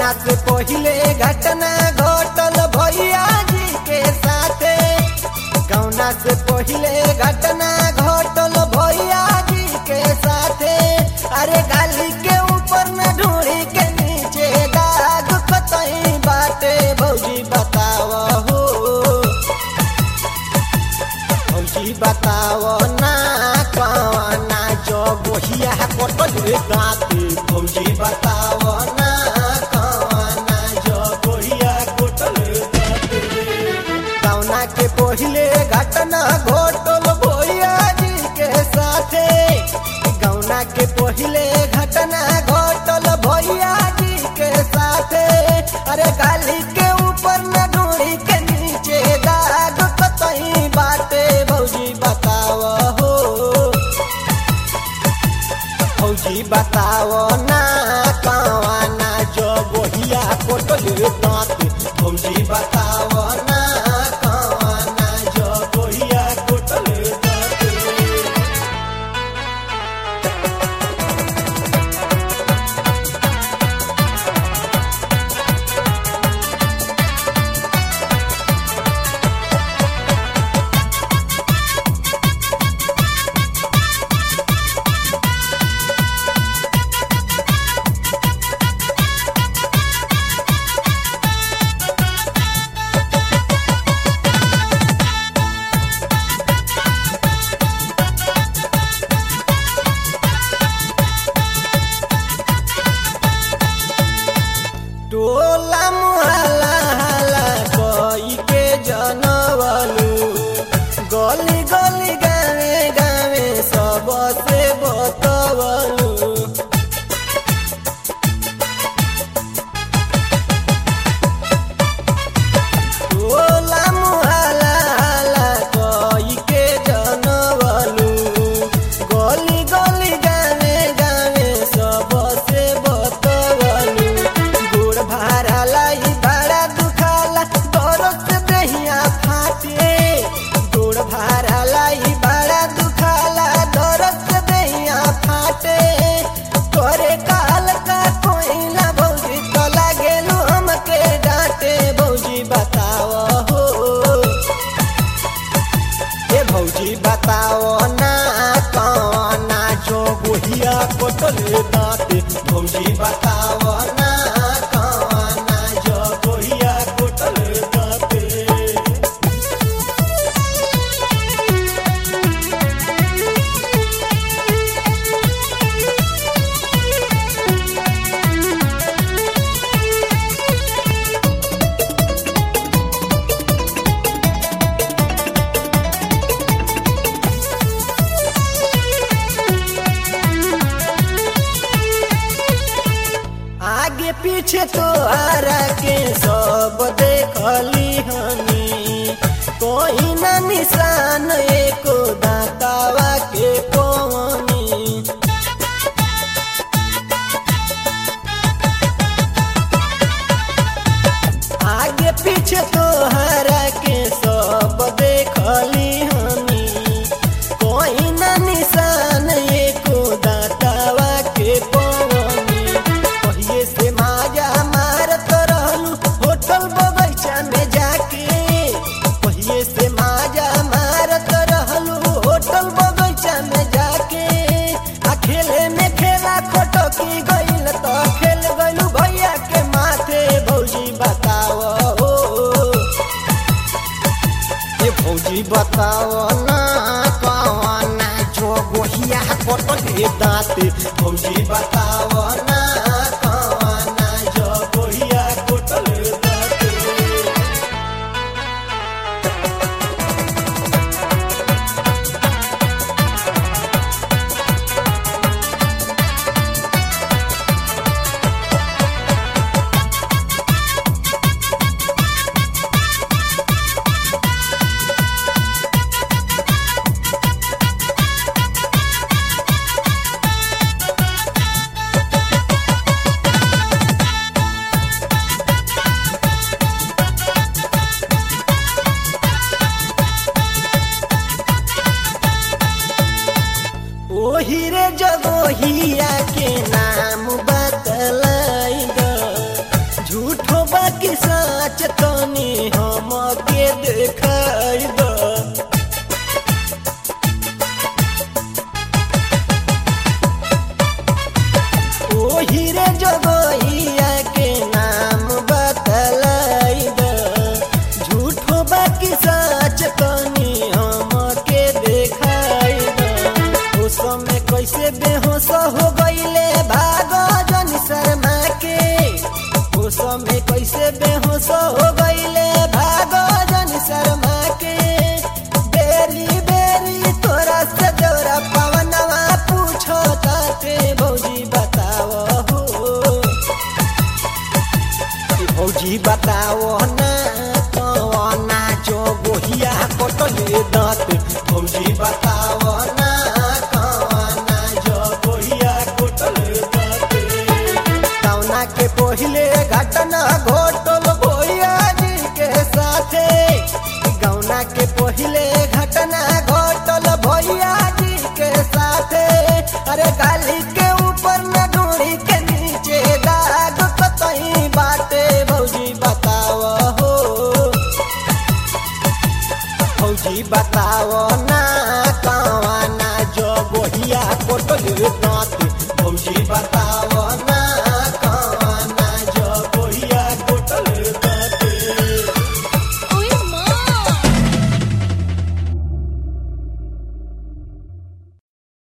गौना से पहिले घटना घटल भैया जी के साथे गौना से पहिले घटना घटल भैया जी के साथे अरे गाली के ऊपर न ढूंढी के नीचे दाग कतई बाटे भौजी बताव हो भौजी बताव ना कवना जो बोहिया कटल दाते भौजी बताव ना कवना जो बोहिया कटल दाते कौना के पहिले घटना घटल भैया जी के साथे गौना के पहिले घटना घटल भैया जी के साथे अरे गाली के ऊपर न ढूंढी के नीचे दाग कतई बाटे भौजी बताव हो भौजी बताव ना कवाना जो बोहिया कोटल दांत भौजी बताव ना कवाना जो बोहिया कोटल दांत टोला मुहल्ला हल्ला कोई के जनवलू गली गली गावे गावे सब से बतवलू टोला मुहल्ला हल्ला कोई के जनवलू गली गली गावे गावे सब से बतवलू गोड़ भाड़ा लाई भाड़ा दुखाला दरद से देहिया फाटे गोड़ भाड़ा लाई भाड़ा दुखाला दरद से देहिया फाटे तोरे काल का कोइला भौजी तो लागेलू हमके डांटे भौजी बताव हो ए भौजी बताओ ना कौना जो गोहिया कोटले दाते भौजी बताओ ना कौना जो गोहिया कोटले दाते आगे पीछे तो आरा के सब देखली हनी कोई ना निशान एको दातावा के पवनी आगे पीछे तो हरा के सब देखली हनी कोई ना निशान एको दातावा के पवनी पहिले से माजा मारत रहलू होटल बगैचा में जाके पहिले से माजा मारत रहलू होटल बगैचा में जाके आ खेले में खेला खटकी गइल तो खेल गइलू भैया के माथे भौजी बताव हो ए भौजी बताव ना कवना जो गोहिया कटले दाँते भौजी बताव ना कवना जो गोहिया कटले दाँते ओही रे जगहिया के नाम बतलाई द झूठो बाकी सच तनी हमके देखाई द ओ समय कैसे बेहोश हो गईले भागो जन शर्मा के ओ समय कैसे बेहोश हो गईले भागो जन शर्मा के बेरी बेरी तोरा से जौरा पवनवा पूछो ताते भौजी बताओ हो ई भौजी बताओ ना कवना जो गोहिया कटले दांत भौजी बताओ ना कवना जो गोहिया कटले दांत कवना के पहिले घटना घोटल भैया जी के साथे गौना के पहिले घटना घोटल भैया जी के साथे अरे गाली के ऊपर न डोरी के नीचे दाग कतई बाटे भौजी बताओ हो भौजी बताओ ना कवाना जो गोहिया कोटल दांत भौजी बताओ